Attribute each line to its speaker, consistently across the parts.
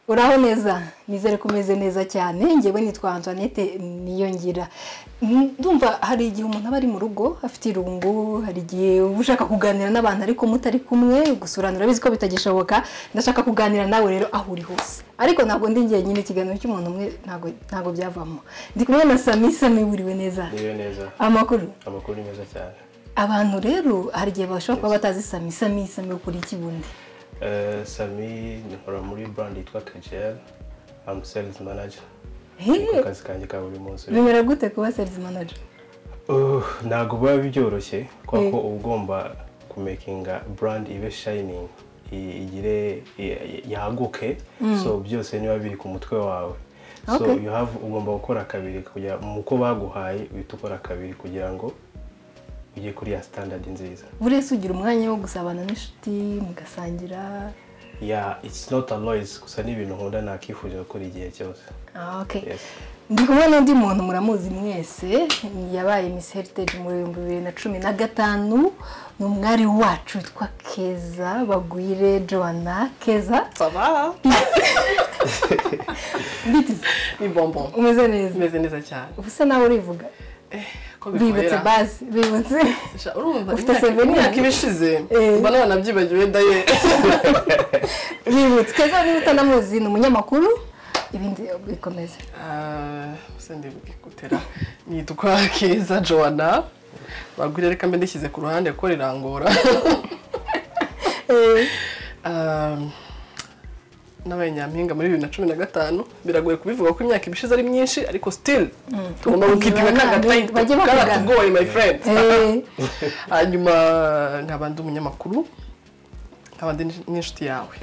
Speaker 1: uraho neza nizere ko umeze neza cyane ngewe nitwa antoinette niyongira ndumva hari igihe umuntu aba ari mu rugo afite irungu hari igihe uba ushaka kuganira n'abantu ariko mutari kumwe gusurana urabizi ko bitagishoboka ndashaka kuganira nawe rero aho uri hose ariko ntabwo ndi njyenyine ikiganiro cy'umuntu umwe ntabwo byavamo ndi kumwe na sami sami wiriwe neza
Speaker 2: Niwe neza
Speaker 1: amakuru
Speaker 2: amakuru ni meza cyane
Speaker 1: abantu rero hari igihe bashobora kuba batazi sami sami sami ukuri iki bundi
Speaker 2: Eh, sami nkora muri brand yitwa kejeri amu serizi manager
Speaker 1: Hey,
Speaker 2: ku kazi kanjye ka buri munsi
Speaker 1: bimera gute kuba serizi manager
Speaker 2: Uh, ntabwo biba byoroshye kubera
Speaker 1: Mm.
Speaker 2: ko uba ugomba kumekinga brand ibe shining i- igire i- yaguke so byose niba biri ku mutwe wawe so
Speaker 1: Okay.
Speaker 2: you have ugomba gukora kabiri kugira mu ko baguhaye uhita ukora kabiri kugira ngo ujye kuri ya standard nziza
Speaker 1: buri wese ugira umwanya wo gusabana n'inshuti mugasangira
Speaker 2: yeah it's not a noise gusa ni ibintu nkunda nakifuje gukora igihe cyose
Speaker 1: Ah, okay.
Speaker 2: yes
Speaker 1: ndi kumwe n'undi muntu muramuzi mwese yabaye Miss Heritage mu bihumbi bibiri na cumi na gatanu ni umwari wacu witwa keza bagwire joana keza
Speaker 3: Ça va
Speaker 1: mbitiza
Speaker 3: Ni bonbon.
Speaker 1: umeze neza
Speaker 3: Umeze neza cyane.
Speaker 1: ubu se nawe urivuga
Speaker 3: Ko
Speaker 1: bibutse
Speaker 3: bikorera.
Speaker 1: base bibutse
Speaker 3: Sha- Urumva
Speaker 1: Ufite
Speaker 3: imyaka-
Speaker 1: souvenir?
Speaker 3: imyaka iba ishize.
Speaker 1: Eh.
Speaker 3: Mba nabona byibagiwe daye.
Speaker 1: bibutse keza niba utanamuzi ni umunyamakuru ibindi bikomeza
Speaker 3: Ah, Sende gutera. Nitwa Keza Joanna. Bagwire reka mbe ndishyize ku ruhande ko rirangora.
Speaker 1: Eh,
Speaker 3: Ah, Nabaye nyampinga muri bibiri na cumi na gatanu biragoye kubivuga ko imyaka ibishize ari myinshi ariko still tugomba gukipima nk'agatayito
Speaker 1: Bajye bakugana.
Speaker 3: karatugoye my friend
Speaker 1: eh,
Speaker 3: hanyuma nkaba ndi umunyamakuru nkaba ndi n'inshuti yawe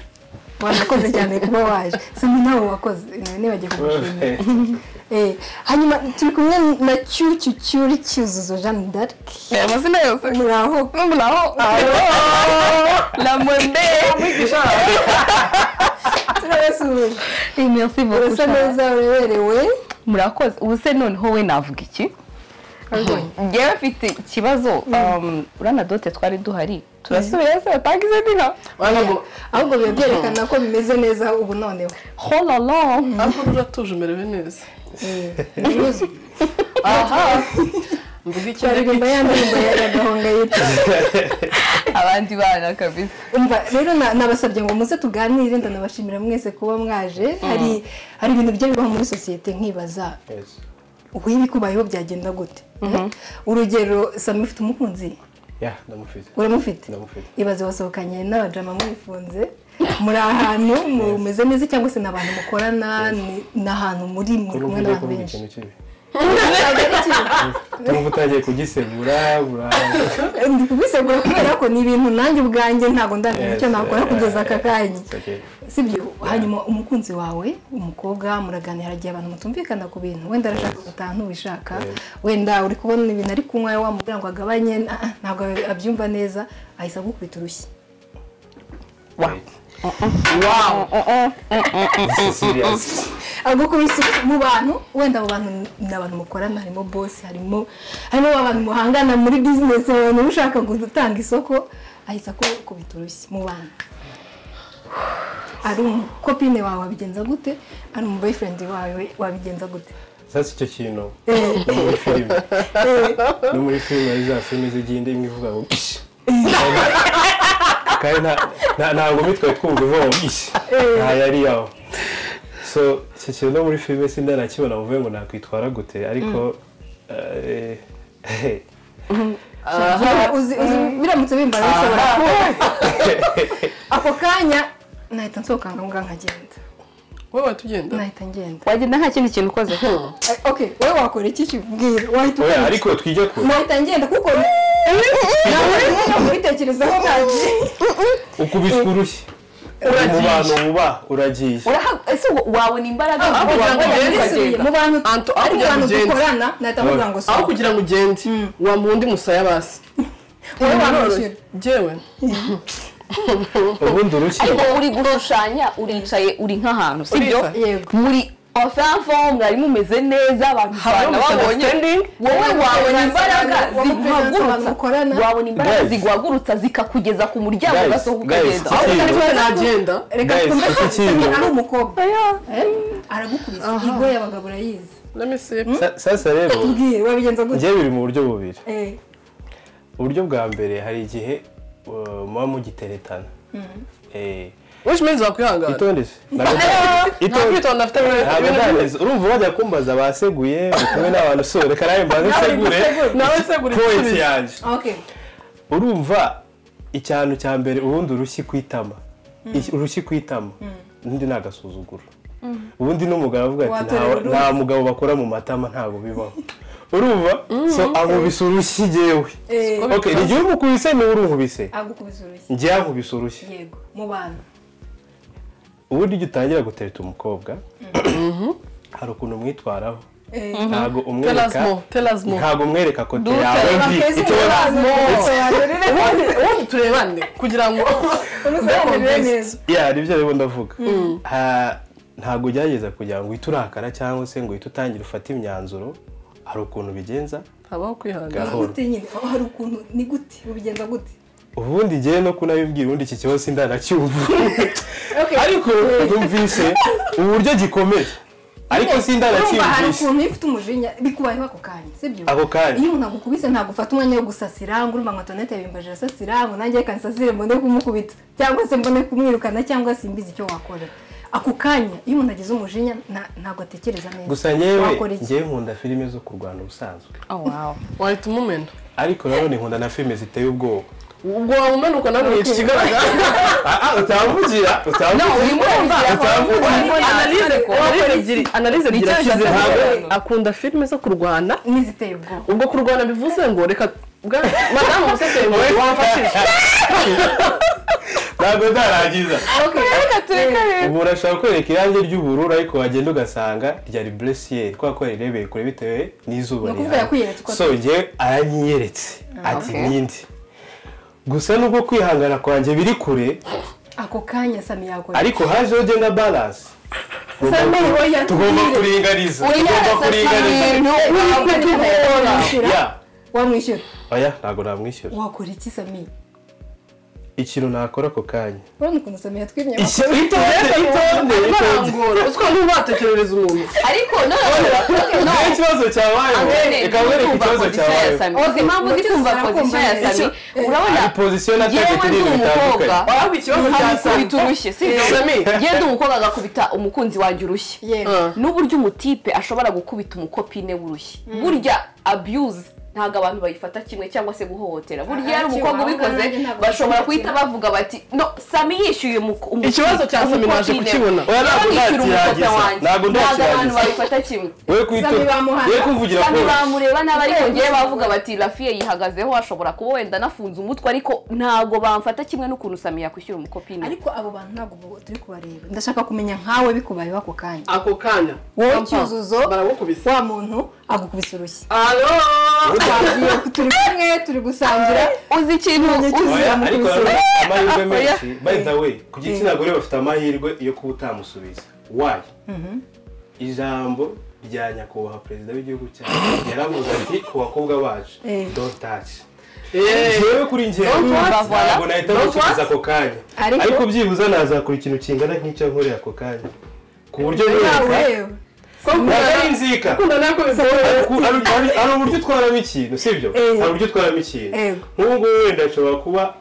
Speaker 1: wanakoze cyane kuba waje sami nawe wakoze nawe nibagiye kugushimira Eh, hanyuma turi kumwe na cyucyu cyuri cyuzuzo jeanne d'arc
Speaker 3: amazina yose
Speaker 1: muraho
Speaker 3: muraho la monde
Speaker 1: turabasuhuje
Speaker 4: Eh, merci beaucoup,
Speaker 1: urasa
Speaker 4: Charles.
Speaker 1: neza ureberewe
Speaker 4: murakoze ubu se noneho we navuga iki ngewe mfite ikibazo um, uriya dote twari duhari turasubira se batanga izo ndino
Speaker 1: ahubwo biba byerekana ko bimeze neza ubu noneho
Speaker 4: hololo
Speaker 3: ahubwo uratuje umerewe neza
Speaker 1: Eh, ibibazo.
Speaker 3: aha mvuga icyo ariko
Speaker 1: aririmba ya ndirimbo ya ya gahongayire
Speaker 4: abandi bana kabisa
Speaker 1: umva rero na- nabasabye ngo muze tuganire ndanabashimira mwese kuba mwaje hari hari ibintu bijya bibaho muri sosiyete nkibaza
Speaker 2: yes
Speaker 1: ubu ibikubayeho byagenda gute urugero sami ufite umukunzi
Speaker 2: yeah ndamufite
Speaker 1: uramufite
Speaker 2: ndamufite
Speaker 1: ibaze wasohokanye n'abajama mwifunze muri ahantu mumeze neza cyangwa se ni abantu mukorana ni- ni ahantu muri muri
Speaker 2: kuko
Speaker 1: kumwe
Speaker 2: ugiye
Speaker 1: n'abantu
Speaker 2: kuvuga
Speaker 1: benshi
Speaker 2: ikintu kibi Urumva utagiye kugisegura ura-
Speaker 1: ndi kubisegura kubera ko ni ibintu nanjye ubwanjye ntabwo ndamenya icyo
Speaker 2: Yes,
Speaker 1: nakora
Speaker 2: yeah,
Speaker 1: kugeza aka
Speaker 2: yeah,
Speaker 1: kanya
Speaker 2: it's okay.
Speaker 1: sibyo hanyuma umukunzi wawe umukobwa muraganira igihe abantu mutumvikana ku bintu wenda arashaka gutaha ntubishaka wenda uri kubona ibintu ari kunywa wamubwira ngo agabanye ah, ah, ntabwo abyumva neza ahise agukubita urushyi
Speaker 3: wow
Speaker 2: It's serious.
Speaker 1: agukubise mu bantu wenda abo bantu ni abantu mukorana harimo bosi harimo harimo abantu muhangana muri bizinesi abantu ushaka gutanga isoko ahise akubita urushyi mu bantu ari umukopine wawe wabigenza gute ari umu boyfriend wawe wabigenza gute
Speaker 2: sasa icyo kintu no muri filime no muri filime hari za filime zigenda imwe ivuga ngo ishi kandi nta- nta- ntabwo bitwaye twumva ivuga ngo ishi nta yari yaho so icyo kintu no muri filime sinda nakibona muvuye ngo nakwitwara gute ariko eh,
Speaker 1: Uzi- uzi uzi- biramutse bimbara bishobora kuba ako kanya nahita nsohoka ngombwa nkagenda
Speaker 3: wowe watugenda
Speaker 1: nahita ngenda
Speaker 4: wagenda nta kindi kintu ukoze
Speaker 1: Eh, okay wowe wakora iki kibwira wahita
Speaker 2: oya
Speaker 1: ukora iki?
Speaker 2: ariko twijya ku
Speaker 1: nahita ngenda kuko nawe rimwe no kubitekerezaho ntabyo
Speaker 2: ukubiswe urushyi uri mu bantu wuba uragiye
Speaker 4: Uraha- ese wa- wabona imbaraga
Speaker 3: Ah,
Speaker 4: zo
Speaker 3: kugira ngo
Speaker 4: wabona
Speaker 3: ugende
Speaker 4: ukagenda?
Speaker 3: ugenda.
Speaker 1: mu bantu
Speaker 3: Anto, aho
Speaker 1: ari mu
Speaker 3: kugira
Speaker 1: bantu
Speaker 3: ngo ugende.
Speaker 1: dukorana nahita mvuga ngo
Speaker 3: aho
Speaker 1: sohoka
Speaker 3: kugira ngo ugende wa mundi musaya basi
Speaker 1: wowe wamwishyura
Speaker 3: jyewe
Speaker 2: ubundi urushyi
Speaker 4: ariko uri gushushanya uricaye uri nk'ahantu sibyo
Speaker 3: Uricaye.
Speaker 1: yego
Speaker 4: muri abafanfomu mwari mumeze neza abantu
Speaker 3: Habamo
Speaker 4: ubana babonye
Speaker 3: misunderstanding.
Speaker 4: wowe wabona imbaraga
Speaker 1: Wa muperezida abantu mukorana.
Speaker 4: ziguhagurutsa wabona imbaraga
Speaker 2: Guys.
Speaker 4: ziguhagurutsa zikakugeza ku muryango
Speaker 2: Guys,
Speaker 4: ugasohoka
Speaker 2: guys,
Speaker 4: ukagenda
Speaker 2: iki-
Speaker 4: aho utari
Speaker 3: Ariko
Speaker 4: kumeze
Speaker 3: nagenda
Speaker 1: reka
Speaker 2: Guys,
Speaker 1: dukomeze
Speaker 2: iki kintu-
Speaker 1: ari umukobwa
Speaker 4: oya
Speaker 1: Eh? aragukubise ingo y'abagabo urayizi
Speaker 3: let me see
Speaker 2: Sa- sasa rero
Speaker 1: ubwiye wabigenza gutya
Speaker 2: njyewe biri mu buryo bubiri
Speaker 1: Eh,
Speaker 2: uburyo bwa mbere hari igihe uh, muba mugiteretana Eh,
Speaker 3: which means wakwihangana
Speaker 2: itonde se Ntabwo-
Speaker 3: nta
Speaker 2: itonde
Speaker 3: kwitonda afite
Speaker 2: ntabwo ndaheza urumva bajya kumbaza baseguye bari kumwe n'abantu so reka nawe mbaze nsegure
Speaker 3: nawe segura
Speaker 2: point
Speaker 3: igisubizo
Speaker 2: yanjye
Speaker 1: okay
Speaker 2: urumva icyantu cya mbere ubundi urushyi ku itama Iki- urushyi ku itama ubundi ni agasuzuguro ubundi n'umugabo avuga ati
Speaker 1: Watorera
Speaker 2: "Nta-
Speaker 1: uruzi."
Speaker 2: nta mugabo bakora mu matama ntabwo bibaho urumva so ankubise urushyi jyewe
Speaker 1: Eh,
Speaker 3: Siko-
Speaker 2: Okay, ni igihe umukubise niwe urunkubise
Speaker 1: agukubise urushyi
Speaker 2: njyewe ankubise urushyi
Speaker 1: yego mu bantu
Speaker 2: ubundi iyo utangira gutereta umukobwa hari ukuntu umwitwaraho
Speaker 1: Eh,
Speaker 2: ntabwo
Speaker 3: tell us
Speaker 2: umwereka
Speaker 3: more tell us more
Speaker 2: ntabwo umwereka kote
Speaker 4: Dutere
Speaker 2: yawe mbi
Speaker 1: bakeze
Speaker 2: icyo
Speaker 1: mu bantu, gusa yarerere
Speaker 3: ubundi ubundi turebane kugira ngo
Speaker 1: umuzaranire neza
Speaker 2: ya nibyo rero ndavuga Ha- ntabwo ugerageza kugira ngo uhite urakara cyangwa se ngo uhite utangira ufate imyanzuro hari ukuntu ubigenza
Speaker 3: habaho kwihangana
Speaker 1: Ni gute nyine aho hari ukuntu ni gute ubigenza gute
Speaker 2: ubundi njyewe no kunabibwira ubundi iki kibazo sindanacyumva ariko numvise uburyo gikomeye ariko
Speaker 1: Urumva hari
Speaker 2: sindanacyumvise
Speaker 1: ukuntu iyo ufite umujinya bikubayeho ako kanya sibyo
Speaker 2: Ako kanya.
Speaker 1: iyo umuntu agukubise ntabwo ufata umwanya wo gusasira ngo urumva ngo antonete bimbaje asasira ngo nanjye reka nsasire mbone kumukubita cyangwa se mbone kumwirukana cyangwa se mbizi icyo wakora ako kanya iyo umuntu agize umujinya na- ntabwo atekereza neza
Speaker 2: gusa nyewe
Speaker 1: Wakora iki?
Speaker 2: ngewe nkunda filime zo kurwana ubusanzwe
Speaker 3: wahita umumena
Speaker 2: ariko nanone nkunda na filime ziteye ubwoba
Speaker 3: ubwo wamumenuka nawe mwica ikigaragara
Speaker 2: utavugira utavugira
Speaker 3: analize analize ebyiri analize ebyiri
Speaker 4: Nicyo
Speaker 3: ashyize
Speaker 4: ashaka
Speaker 3: hamwe
Speaker 4: kuvuga.
Speaker 3: akunda filime zo kurwana
Speaker 1: n'iziteye ubwoba
Speaker 3: ubwo kurwana bivuze ngo reka bwa- madamu museseri wamfashije
Speaker 2: ntabwo ndarangiza
Speaker 4: reka tureke rero
Speaker 2: umuntu ashobora kwereka irangi ry'ubururu ariko wagenda ugasanga ryari buresiyeri kubera ko yarirebeye kure bitewe n'izuba
Speaker 1: Ni ukuvuga
Speaker 2: rihari.
Speaker 1: yakwiyeretse uko
Speaker 2: so ngewe aranyiyeretse ati
Speaker 4: okay.
Speaker 2: ninde gusa nubwo kwihangana kwanjye biri kure
Speaker 1: ako kanya sami yakora
Speaker 2: ariko hajeho genda balanse
Speaker 1: Sami we
Speaker 2: tugomba
Speaker 1: yatubwire.
Speaker 2: kuringaniza tugomba
Speaker 4: unyarasa
Speaker 2: kuringaniza
Speaker 4: ibintu uri kutugora
Speaker 2: ya
Speaker 1: Wamwishyura? wamwishyura
Speaker 2: oya ntabwo namwishyura
Speaker 1: wakora iki sami
Speaker 2: ikintu nakora ako kanya
Speaker 1: urabona ukuntu sami yatwimye
Speaker 2: itonde itonde itonde
Speaker 3: barangora utwo ntubatekerereza umuntu
Speaker 4: ariko none
Speaker 2: Nta ikibazo cyabayeho reka mwereke ikibazo cyabayeho
Speaker 4: ozi impamvu ndi kumva pozisiyo ya sami urabona
Speaker 2: hari pozisiyo na
Speaker 4: yewe
Speaker 2: tegeko
Speaker 4: ndi
Speaker 2: ibintu
Speaker 4: umukobwa
Speaker 2: bitandukanye
Speaker 3: waba ikibazo cya
Speaker 4: nkamukubita urushyi si
Speaker 3: Eh,
Speaker 4: byo
Speaker 3: Sami.
Speaker 4: yewe ndi umukobwa agakubita umukunzi wanjye urushyi
Speaker 1: yego
Speaker 3: Ah.
Speaker 4: n'uburyo umutipe ashobora gukubita umukopine w'urushyi burya abuse ntabwo abantu bayifata kimwe cyangwa se guhohotera burya iyo ari umukobwa ubikoze bashobora guhita bavuga bati no sami yishyuye umuko-
Speaker 3: Ikibazo cya Sami naje
Speaker 4: umukopine we."
Speaker 3: kukibona.
Speaker 2: Oya, ntabwo
Speaker 4: Yewe yishyura umukobwa
Speaker 2: ndakirangiza.
Speaker 4: wanjye
Speaker 2: Ntabwo
Speaker 4: ntabwo abantu
Speaker 2: ndakirangiza.
Speaker 4: bayifata kimwe
Speaker 2: we kwito
Speaker 1: Sami bamuhana.
Speaker 2: we kuvugira
Speaker 4: sami
Speaker 2: ko
Speaker 4: bamureba nabi ariko ngewe bavuga bati rafiye yihagazeho ashobora kuba wenda anafunze umutwe ariko ntabwo bamfata kimwe n'ukuntu sami yakwishyura umukopine we."
Speaker 1: ariko abo bantu ntabwo turi kubareba ndashaka kumenya nkawe bikubayeho ako kanya
Speaker 3: ako kanya
Speaker 1: wowe cyuzuzo
Speaker 3: baragukubise
Speaker 1: wa muntu agukubise urushyi
Speaker 3: alo
Speaker 1: twagiye turi kumwe turi gusangira
Speaker 4: uzi ikintu
Speaker 1: None
Speaker 4: uzi
Speaker 2: Oya, ariko nanone bafite amahirwe
Speaker 4: Oya.
Speaker 2: menshi by the way ku gitsina gore bafite amahirwe yo kuba utamusubiza why ijambo rya nyakubahwa perezida w'igihugu cyacu yaravuze ati ku bakobwa bacu
Speaker 1: Eh.
Speaker 2: don't touch
Speaker 3: Eh,
Speaker 2: njyewe kuri njyewe
Speaker 4: Don't what?
Speaker 2: ntabwo nahita
Speaker 3: Don't
Speaker 2: musubiza
Speaker 3: what?
Speaker 2: ako kanya
Speaker 1: Ariko-
Speaker 2: ariko byibuze nazakora ikintu kingana nk'icyo nkorera ako kanya ku buryo
Speaker 1: yawe
Speaker 2: neza
Speaker 1: yewe
Speaker 3: ko gukundana-
Speaker 2: ntabwo ari inzika
Speaker 3: gukundana nako bigoye.
Speaker 2: Ku- hari hari- hari uburyo utwaramo ikintu sibyo
Speaker 1: Eh.
Speaker 2: hari uburyo utwaramo ikintu
Speaker 1: Yego.
Speaker 2: nk'ubu ngubu wenda ashobora kuba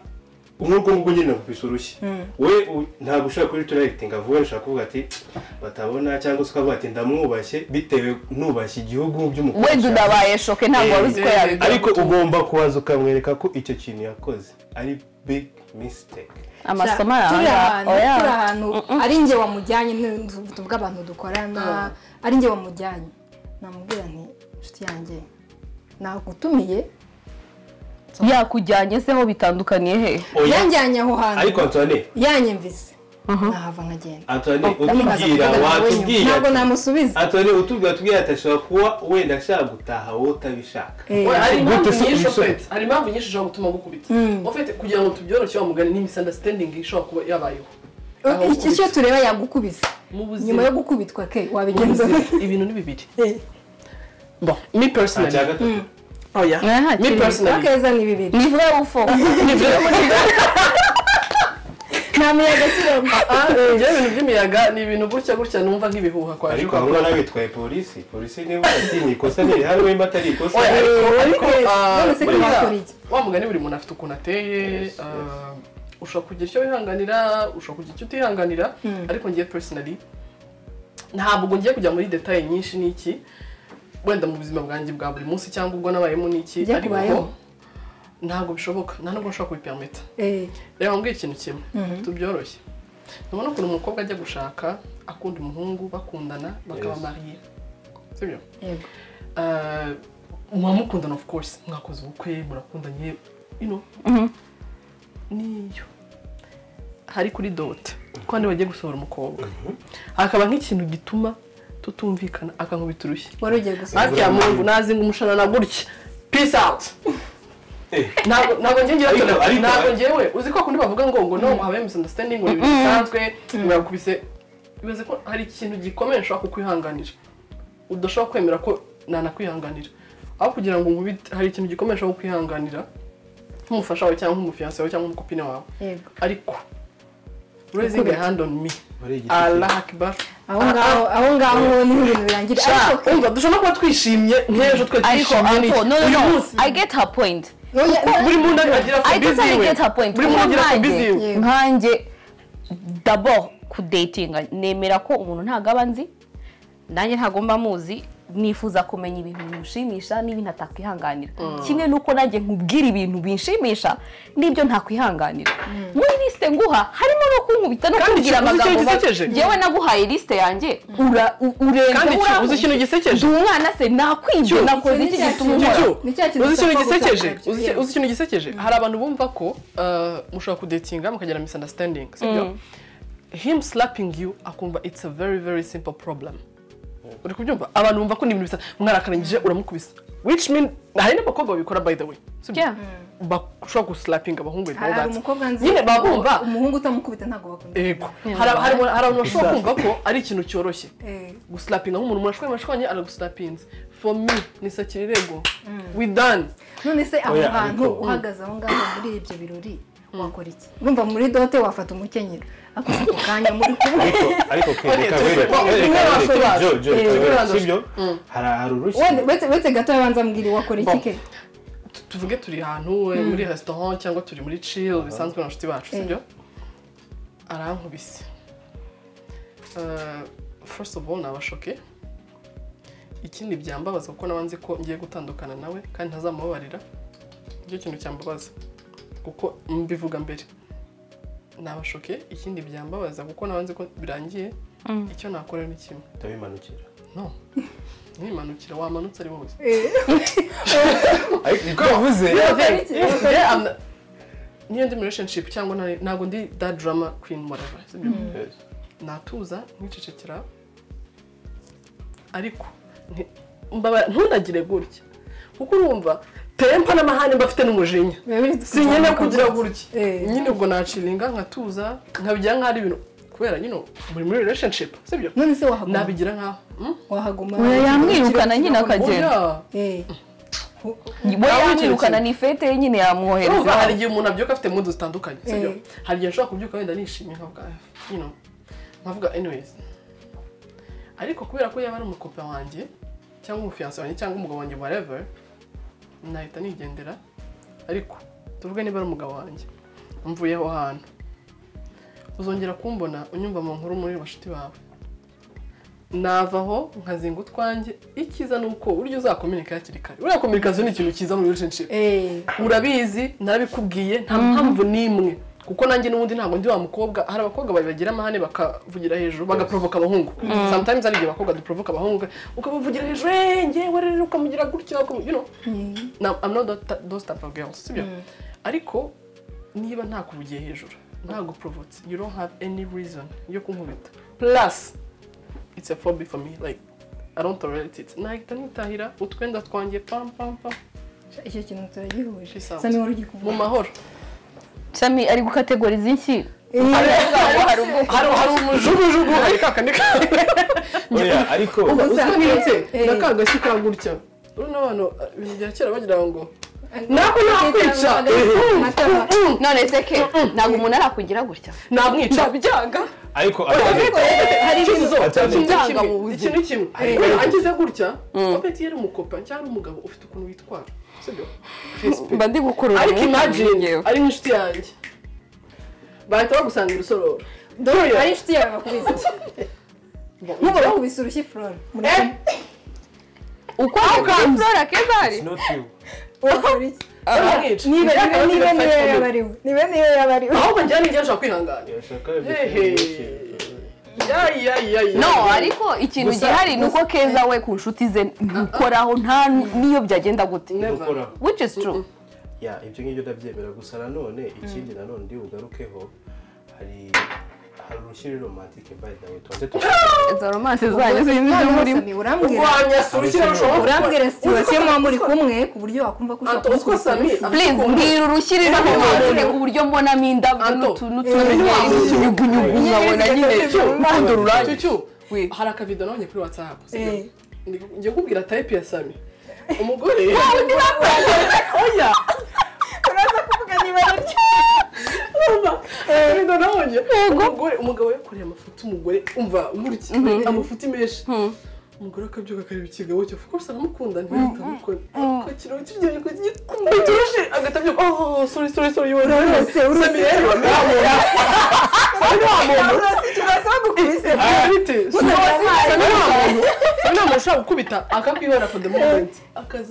Speaker 2: nk'ubwo ngubwo nyine nkubise urushyi we u- ntabwo ushobora kuri turayitinga vuba ushobora kuvuga ati batabona cyangwa se ukavuga ati ndamwubashye bitewe nubashye igihugu by'umukobwa
Speaker 4: wenda unabaye shoke ntabwo wari uzi ko yabigira
Speaker 2: ariko ugomba kubanza ukamwereka ko icyo kintu yakoze ari big mistake
Speaker 4: amasomo
Speaker 1: turi ahantu
Speaker 4: aranga
Speaker 1: turi ahantu ari njye wamujyanye ni- tuvuga abantu dukorana ari njye wamujyanye namubwira nti inshuti yanjye nagutumiye
Speaker 4: yakujyanye se ho bitandukaniye he
Speaker 2: oya
Speaker 1: yanjyanye aho hantu
Speaker 2: ariko Antoine
Speaker 1: yanyumvise ndahava nkagenda
Speaker 2: Antoine
Speaker 1: Ndamubaza
Speaker 2: utubwira
Speaker 1: kuvugana nawe nyuma.
Speaker 2: watubwira
Speaker 1: ntabwo namusubiza
Speaker 2: Antoine utubwira atubwira ati ashobora kuba wenda ashaka gutaha wowe utabishaka
Speaker 1: Eh,
Speaker 3: Oya, hari impamvu
Speaker 2: Gute se
Speaker 3: nyinshi
Speaker 2: ubisoma?
Speaker 3: ofete hari impamvu nyinshi ishobora gutuma gukubita ofete kugira ngo tubyoroshye wa mugani ni misunderstanding ishobora kuba yabayeho aho
Speaker 1: icyo
Speaker 3: ukubita.
Speaker 1: tureba yagukubise
Speaker 3: mu
Speaker 1: nyuma
Speaker 3: buzima
Speaker 1: yo gukubitwa ke
Speaker 3: mu
Speaker 1: wabigenza
Speaker 3: buzima, ibintu ni bibiri bon
Speaker 2: nta
Speaker 3: mi
Speaker 2: cya
Speaker 3: personally
Speaker 2: gatatu
Speaker 3: oya
Speaker 4: Aha,
Speaker 3: mi
Speaker 4: kiri.
Speaker 3: personally
Speaker 1: akeza ni bibiri
Speaker 4: ni vuba ufo
Speaker 3: ni byo muri
Speaker 1: nta muyaga kiramo
Speaker 3: Ah, eh, njyewe ibintu by'imiyaga ni ibintu gutya gutya numva nk'ibihuha kwa
Speaker 2: ariko abo ngabo bitwaye polisi polisi niba ati ni ikosa ntiri hano wemba atari ikosa
Speaker 3: Oya, ariko- ariko,
Speaker 1: ariko,
Speaker 3: ah,
Speaker 1: none se
Speaker 3: buriya,
Speaker 1: bakora iki?
Speaker 3: wa mugani buri muntu afite ukuntu ateye
Speaker 2: Yes,
Speaker 3: ah,
Speaker 2: yes.
Speaker 3: ushobora kugira icyo wihanganira ushobora kugira icyo utihanganira ariko ngiye personally ntabwo ngiye kujya muri detaye nyinshi n'iki wenda mu buzima bwanjye bwa buri munsi cyangwa ubwo nabayemo n'iki
Speaker 1: Byakubayeho?
Speaker 3: ariko ntabwo bishoboka nta nubwo nshobora kubipermita
Speaker 1: Eh,
Speaker 3: reba mbwira ikintu kimwe tubyoroshye nubona ukuntu umukobwa ajya gushaka akunda umuhungu bakundana bakaba
Speaker 2: Yes.
Speaker 3: mariye sibyo
Speaker 1: yego
Speaker 3: Ah, mwamukundana of course mwakoze ubukwe murakundanye you know niyo hari kuri dote ko hano bagiye gusohora umukobwa hakaba nk'ikintu gituma tutumvikana akankubita urushyi
Speaker 1: wari ugiye gusa
Speaker 3: hafi ya mungu nazinga umushanana gutya peace out
Speaker 2: Eh.
Speaker 3: ntabwo ntabwo njye ngira
Speaker 2: Ariko- ariko-
Speaker 3: ntabwo njyewe uzi ko kundi bavuga ngo ngo no habaye misunderstanding ngo ni ibintu bisanzwe murakubise bibaze ko hari ikintu gikomeye nshobora kukwihanganira udashobora kwemera ko nanakwihanganira aho kugira ngo nkubite hari ikintu gikomeye nshobora kukwihanganira nk'umufasha wawe cyangwa nk'umufiyanse wawe cyangwa nk'umukopine wawe
Speaker 1: yego
Speaker 3: ariko raising a hand on me
Speaker 2: Wari igiti
Speaker 3: Allah akbar
Speaker 1: aho ngaho aho ngaho niho ibintu birangira
Speaker 3: Sha,
Speaker 1: ariko
Speaker 3: umva dushobora kuba twishimye nk'ejo twe
Speaker 4: ariko
Speaker 3: twishimye
Speaker 4: ariko no no
Speaker 3: uyu
Speaker 4: no
Speaker 3: munsi
Speaker 4: i get her point
Speaker 1: Oya,
Speaker 3: buri muntu agira
Speaker 4: i
Speaker 3: fobizi
Speaker 4: totally
Speaker 3: iwe
Speaker 4: get her point
Speaker 3: buri muntu agira fobizi iwe
Speaker 1: Yeah.
Speaker 4: nkanjye dabo kudatinga nemera ko umuntu ntabwo aba nzi nanjye ntabwo mba muzi nifuza kumenya ibintu bimushimisha n'ibintu atakwihanganira kimwe n'uko nanjye nkubwira ibintu binshimisha n'ibyo ntakwihanganira muri lisite nguha harimo no kunkubita no
Speaker 3: Kandi
Speaker 4: kubwira
Speaker 3: uzi ikintu
Speaker 4: amagambo ma-
Speaker 3: gisekeje?
Speaker 4: njyewe naguhaye lisite yanjye ura- u-
Speaker 3: kandi
Speaker 4: urenze
Speaker 3: cyo, uzi ikintu
Speaker 4: urankubita.
Speaker 3: gisekeje
Speaker 4: ndi umwana se nakwibye
Speaker 3: Cyo.
Speaker 4: nakoze iki gituma
Speaker 3: Cyo,
Speaker 4: unkora
Speaker 3: cyo.
Speaker 1: Ni cya kintu
Speaker 3: uzi ikintu
Speaker 1: udashobora
Speaker 3: gisekeje
Speaker 1: gutakaza,
Speaker 3: Uzi iki-
Speaker 1: yego.
Speaker 3: uzi ikintu gisekeje hari abantu bumva ko uh, mushobora kudetinga mukagira misunderstanding sibyo him slapping you akumva it's a very very simple problem uri kubyumva abantu bumva ko ni ibintu bisa mwarakarangije uramukubisa which mean hari n'abakobwa babikora by the way sibyo
Speaker 4: Yeah.
Speaker 3: bashobora guslapinga abahungu and all
Speaker 1: hari
Speaker 3: that.
Speaker 1: umukobwa nzi
Speaker 3: nyine baba bumva
Speaker 1: umuhungu utamukubita ntabwo bakunda
Speaker 3: ego hari hari- hari abantu bashobora kumva ko ari ikintu cyoroshye
Speaker 1: Eh,
Speaker 3: guslapinga nk'umuntu mwashwanye mwashwanye araguslapinze for me ni sakira irego we done
Speaker 1: none se aho
Speaker 2: Oya,
Speaker 1: hantu
Speaker 2: ariko-
Speaker 1: uhagaze aho ngaho muri ibyo birori wakora iki urumva muri dote wafata umukenyero ako ako kanya muri kumwe
Speaker 2: ariko ariko ke reka
Speaker 3: turi-
Speaker 2: wereka
Speaker 3: turi-
Speaker 2: wereka
Speaker 3: turi-
Speaker 2: wereka
Speaker 3: turi-
Speaker 2: jo jo
Speaker 3: turi-
Speaker 2: reka
Speaker 3: turi-
Speaker 2: wereka
Speaker 3: turi-
Speaker 2: sibyo hari hari urushyi
Speaker 1: Wende- uretse uretse gato yabanza ambwira wakora iki ke
Speaker 3: Tu- tuvuge turi ahantu we muri restaurant cyangwa turi muri chill bisanzwe na nshuti bacu sibyo arankubise Uh, first of all nabashoke ikindi byambabaza kuko naba nzi ko ngiye gutandukana nawe kandi ntazamubabarira nicyo kintu cyambabaza kuko mbivuga mbere nabashoke ikindi byambabaza kuko naba nzi ko birangiye icyo nakorera ni kimwe
Speaker 2: ndabimanukira
Speaker 3: no nimanukira wamanutse ari wowe
Speaker 2: ariko niko yavuze
Speaker 1: very true.
Speaker 3: Yeah, I'm- niyo ndi mu relationship cyangwa ntari- ntabwo ndi that drama queen whatever sibyo?
Speaker 2: Yes.
Speaker 3: natuza nkicecekera ariko nti- mbabara- ntunagire gutya kuko urumva tempa n'amahane mba afite n'umujinya
Speaker 1: Biba biri
Speaker 3: si nyine kugira gutya
Speaker 1: Eh.
Speaker 3: nyine ubwo naciringa nkatuza nkabigira nk'aho ari ibintu kubera nyine muri muri relationship sibyo
Speaker 1: none se wahaguma
Speaker 3: nabigira nk'aho mm?
Speaker 1: wahaguma
Speaker 4: Oya, yamwirukana nyine akajya.
Speaker 3: Oya.
Speaker 1: Eh, hu-
Speaker 4: we yamwirukana ni fete ye nyine
Speaker 3: urumva
Speaker 4: yamwohereza
Speaker 3: hari igihe umuntu abyuka afite mudu zitandukanye sibyo
Speaker 1: Eh.
Speaker 3: hari igihe nshobora kubyuka wenda nishimye nkavuga "Ah, you know nkavuga anyways ariko kubera ko yaba ari umukopa wanjye cyangwa umufiyanse wanjye cyangwa umugabo wanjye whatever nahita nigendera ariko tuvuge niba ari umugabo wanjye mvuye aho hantu uzongera kumbona unyumva mu nkuru muri bashuti bawe nava aho nkazinga utwanjye icyiza ni uko buryo uzakominika hakiri kare buriya kominikasiyo ni ikintu cyiza muri relationship
Speaker 1: eh,
Speaker 3: urabizi narabikubwiye nta mpamvu n'imwe kuko nanjye n'ubundi ntabwo ndi wa mukobwa hari abakobwa ba- bagira amahane bakavugira hejuru bagaprovoka abahungu sometimes hari igihe abakobwa duprovoka abahungu ukabavugira hejuru "Eh, ngewe rero ukamugira gutya ukamu-" you know Na- I'm not that- those type of girls sibyo ariko niba ntakuvugiye hejuru ntaguprovotse you don't have any reason yo kunkubita plus it's a phobia for me like I don't tolerate it nahita nitahira utwenda twanjye pam pam pam
Speaker 1: icyo kintu turagihuje
Speaker 3: Peace out.
Speaker 1: sani wari
Speaker 3: mu
Speaker 1: ugikuvuga
Speaker 3: mahoro
Speaker 4: sami ari gukategoriza iki
Speaker 3: hari hari umujugujugu hari kakandi
Speaker 2: oya ariko
Speaker 3: ubusa nibutse
Speaker 1: Eh.
Speaker 3: na ka gashyi ka gutya urabona abantu ibintu bya kera bagira ngo nako nakwica
Speaker 4: none se ke ntabwo umuntu arakugira gutya
Speaker 3: namwica
Speaker 4: ndabyanga
Speaker 2: ariko
Speaker 3: hari
Speaker 1: ibintu-
Speaker 4: byanga mu buzima.
Speaker 3: ikintu kimwe Urabona, angize gutya apeti yari umukopa cyangwa ari umugabo ufite ukuntu witwara sibyo
Speaker 4: mba ndi gukurura
Speaker 3: ariko
Speaker 4: umwuka
Speaker 3: imagine
Speaker 4: njyewe.
Speaker 3: ari nk'inshuti yanjye bahita bagusanga irusororo
Speaker 1: dore ari inshuti yawe bakubise nk'ubu bakubise urushyi flora
Speaker 4: uko ari flora keza hari
Speaker 1: wakora iki
Speaker 3: baramwica
Speaker 1: niba niba niba niba yaba ari we niba niba yaba ari we
Speaker 3: ahubwo njyana nijya nshobora kwihangana
Speaker 4: no ariko ikintu
Speaker 3: Gusa-
Speaker 4: gihari ni uko
Speaker 3: gusa-
Speaker 4: keza we ku nshuti ze ntukoraho nta n'iyo byagenda gute which is true
Speaker 2: ya ibyo ngibyo ndabyemera gusa nanone ikindi nanone ndi bugarukeho hari hari urushyi ruri romantike by the way tubanze tuvuge
Speaker 4: izo romance zanyu sinzi ibyo murimo
Speaker 1: urambwira
Speaker 3: urwanya surukira rushobora
Speaker 1: urambwira situwasiyo muba muri kumwe ku buryo wakumva ko ushaka
Speaker 3: Anto uziko Sami
Speaker 4: please mbwira urushyirira
Speaker 3: Sami,
Speaker 4: romance
Speaker 3: wabonye-
Speaker 4: ku buryo mbonamo indabyo
Speaker 3: Anto,
Speaker 4: n'utu- n'utunyenyeri n'utunyugunyugu nkabona nyine urukundo rurambye
Speaker 3: cyucu hari akavido nabonye kuri watsapu
Speaker 1: Eh.
Speaker 3: njye kubwira tayipi ya sami umugore oya
Speaker 1: uraza kuvuga niba ari ryo
Speaker 3: umva akavido nabonye umugore umugabo yakoreye amafuti umugore umva nkurikiye amafuti menshi umugore akabyuka akareba ikigabo cye of course aramukunda ntihita amukora ariko ikiraro kiryoshye ko gikunda kirushe agahita abyuka oh sorry sorry sorry you are right."
Speaker 1: urose urose
Speaker 3: Sami rero ntamubona sami ntamubona
Speaker 1: urose ikibazo bakubise
Speaker 3: bite sami ntamuntu sami ntamuntu ushobora gukubita akakwihora for the moment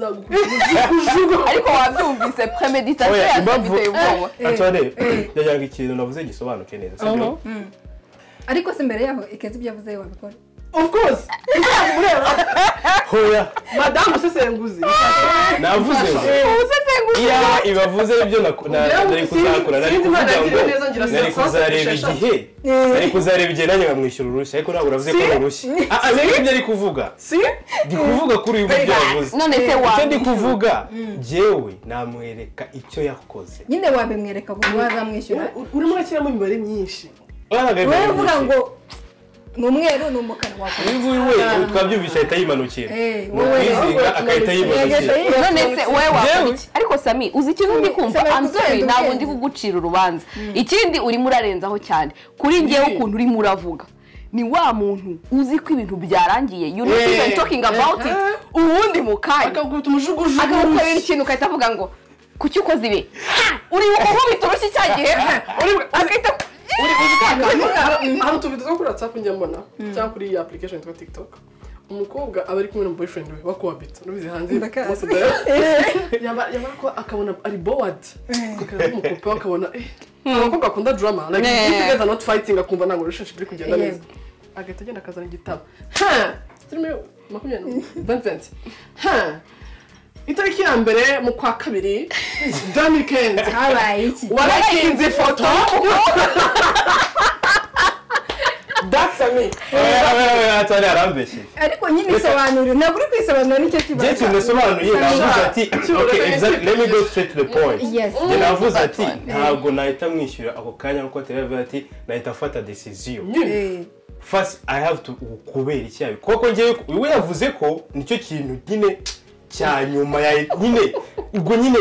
Speaker 3: akazagukubita
Speaker 4: ariko wabyumvise premeditation
Speaker 2: Oya,
Speaker 4: yawe
Speaker 2: impamvu-
Speaker 4: biteye ubwoba
Speaker 2: atore ndagira ngo ikintu navuze gisobanuke neza sibyo
Speaker 1: ariko se mbere yaho ikeze ibyo avuze wabikora
Speaker 3: of course uzamureba
Speaker 2: hoya
Speaker 3: madamu usesenguzi
Speaker 2: navuze ngo iya ibavuze ibyo na- na-
Speaker 3: Ugira ngo
Speaker 2: nari
Speaker 3: si-
Speaker 2: kuzakora nari
Speaker 3: sinzi
Speaker 2: kuvuga
Speaker 3: nagire
Speaker 2: ngo
Speaker 3: neza ngira
Speaker 2: nari
Speaker 3: saa saba
Speaker 2: kuzareba
Speaker 3: esheshatu.
Speaker 2: igihe
Speaker 1: Eh.
Speaker 2: nari kuzareba igihe nanjye nkamwishyura urushyi ariko ntabwo uravuze ko ari urushyi Ah, ah, nari ibyo ari kuvuga
Speaker 3: si
Speaker 2: ndi kuvuga kuri uyu buryo yavuze
Speaker 4: none se
Speaker 2: icyo ndi
Speaker 4: wabishyura
Speaker 2: kuvuga jyewe namwereka icyo yakoze
Speaker 1: nyine wabimwereka ngo wazamwishyura
Speaker 3: urimo urashyiramo imibare myinshi
Speaker 1: wowe uvuga ngo ni umweru ni umukara wakora
Speaker 2: imvura we twabyumvise ahita yimanukira
Speaker 1: Eh,
Speaker 2: Ni
Speaker 1: wowe.
Speaker 2: ukwizinga agahita yimanukira
Speaker 4: none se wowe
Speaker 2: Njyewe?
Speaker 4: wakora iki ariko sami uzi ikintu ndi kumva
Speaker 1: Sami,
Speaker 4: I'm sorry
Speaker 1: dukende,
Speaker 4: ntabwo
Speaker 1: dukende.
Speaker 4: ndi kugucira urubanza ikindi urimo urarenzaho cyane kuri ngewe
Speaker 3: Ni.
Speaker 4: ukuntu urimo uravuga ni wa muntu uzi ko ibintu byarangiye you not
Speaker 3: Eh.
Speaker 4: even talking about it uwundi mu kanya
Speaker 3: akagukubita umujugujugu
Speaker 4: akagukorera ikintu ugahita avuga ngo kuki ukoze ibi Ha! uri gukubita urushyi cya gihe agahita
Speaker 3: hari utuvido two kuri whatsapp njya mbona cyangwa kuri iyi application yitwa tiktok umukobwa aba ari kumwe na boyfriend we bakubabita n'ubizi hanze
Speaker 1: Ndakazi.
Speaker 3: bose dore yaba yaba ko akabona ari bored akaba ari umukupe akabona eh abakobwa bakunda drama like
Speaker 4: Eh.
Speaker 3: if you guys are not fighting akumva ntabwo relationship iri kugenda
Speaker 1: Yeah.
Speaker 3: neza agahita agenda akazana igitabo ha filime makumyabiri na- Vincent ha itariki ya mbere mu kwa kabiri dani kenzi
Speaker 1: habaye iki
Speaker 3: warakinze ifoto dasami
Speaker 2: atari arambeshye
Speaker 1: ariko nyine isobanuriro ntabwo uri kwisobanura nicyo
Speaker 2: njye
Speaker 1: kibazo
Speaker 2: ikintu nasobanuye navuze ati
Speaker 3: Sure.
Speaker 2: okay exactly let me go straight to the point
Speaker 1: Yes.
Speaker 2: njye navuze ati ntabwo nahita mwishyura ako kanya kuko atari yavuze ati nahita afata decision
Speaker 1: Eh,
Speaker 2: first i have to kubera iki yabi kuko ngewe we yavuze ko nicyo kintu nyine cya nyuma ya nyine ubwo nyine